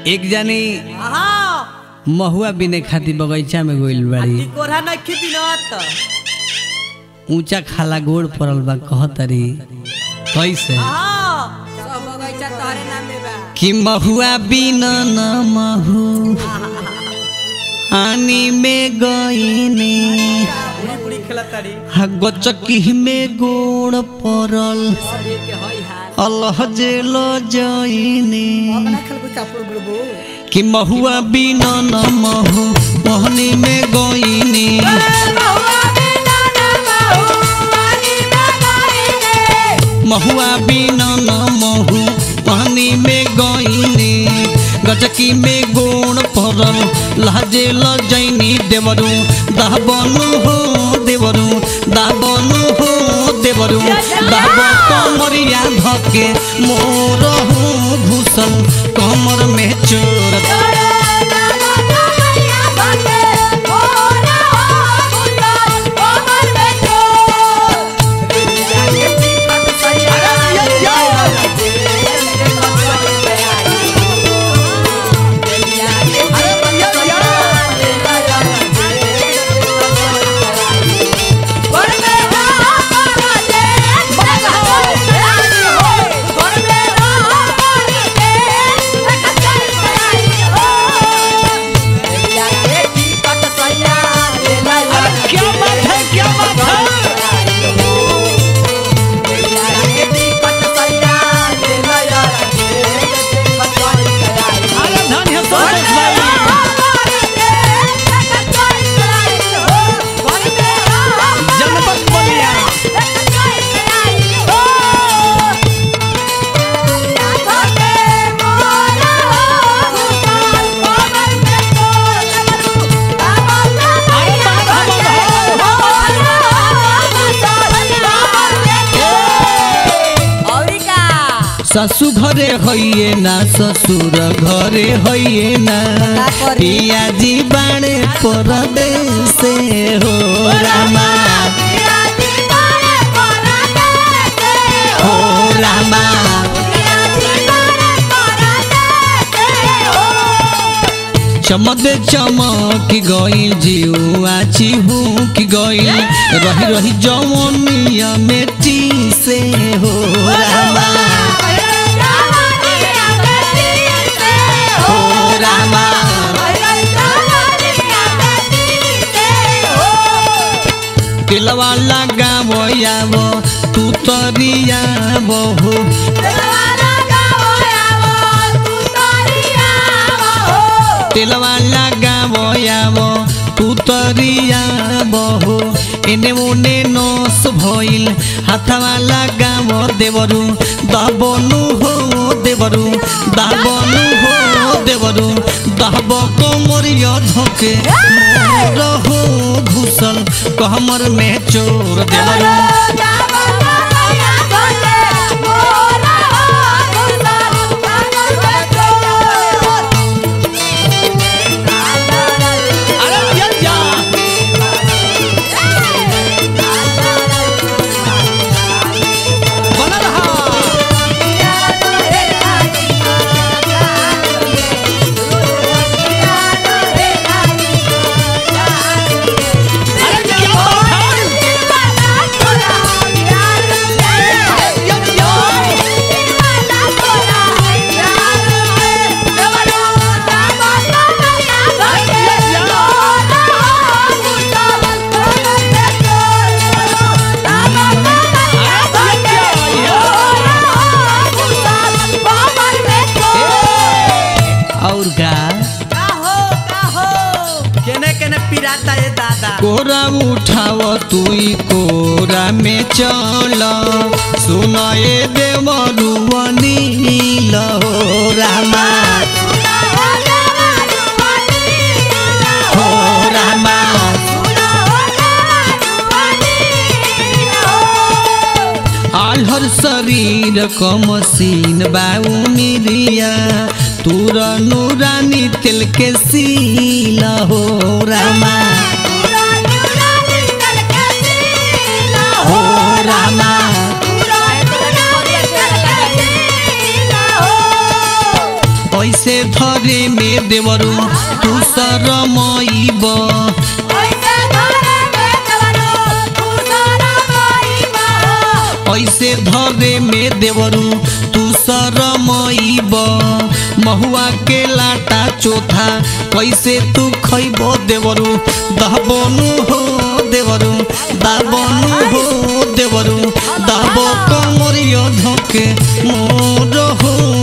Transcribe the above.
एक जानी हाँ महुआ बिने खातिर बगीचा में गइल बाड़ी कोरा नहीं खेती न तो ऊंचा खाला गोड़ पड़ल बा कहतरी कैसे हाँ सब बगीचा तोहरे नाम में बा कि महुआ बिना न महु आनी में गईने बुढ़ी बुढ़ी खेला तारी हा गचकी में गोड़ पड़ल सभी के होई हाल अल्लाह जेल जईने अपना खेल को चापुर गुरबो कि महुआ बिना न महु मोहनी में गईने महुआ बिना न महु पानी में गईने गचकी में गोड़ पड़ल लहजे लजैनी देवरू दाबनु हो देवरू दाबनु हो देवरू दाब कमरिया धके मोर हो घुसल कमर में चोर क्या बात है क्या बात है अरे धन है संतोष भाई जनपद बलिया ससु घरे हइए ना ससुर घरे हइए ना का करी? पियाजी बाणे परदेश से हो रामा हो रामा चमक चमक गई जीवा चिहू की गई रही रही जवनिया मेटी से हो रामा हो रामा तिलवा लगावो यावो तू तरिया बहु तिलवा लगावो यावो तू तरिया बहु एने ओने नस भइल हाथवा लगावो देवरू दाबनु हो देवरू दाबनु हो देवरू दाब कोमरिया धके मोर हो घुसल कमर में चोर देवरू अरे या या बना रहा अरे क्या बात है और का केने केने पिराता ये दादा कोरा उठाव तुई कोरा में चल सुनाए देवरुवनी हो रामा हो रामा आल्हर शरीर कमसीन बाउनिरिया तुर नूरानी तिल के सीला हो रामा हो रामा ऐसे धरे में देवरू तू शरमईब ऐसे धरे में देवरू तू शरमईब महुआ के लाटा चोथा कैसे तू खैब देवरू दहबनु हो देवरू दाबनु हो देवरू दाब कमरिया धके मोर हो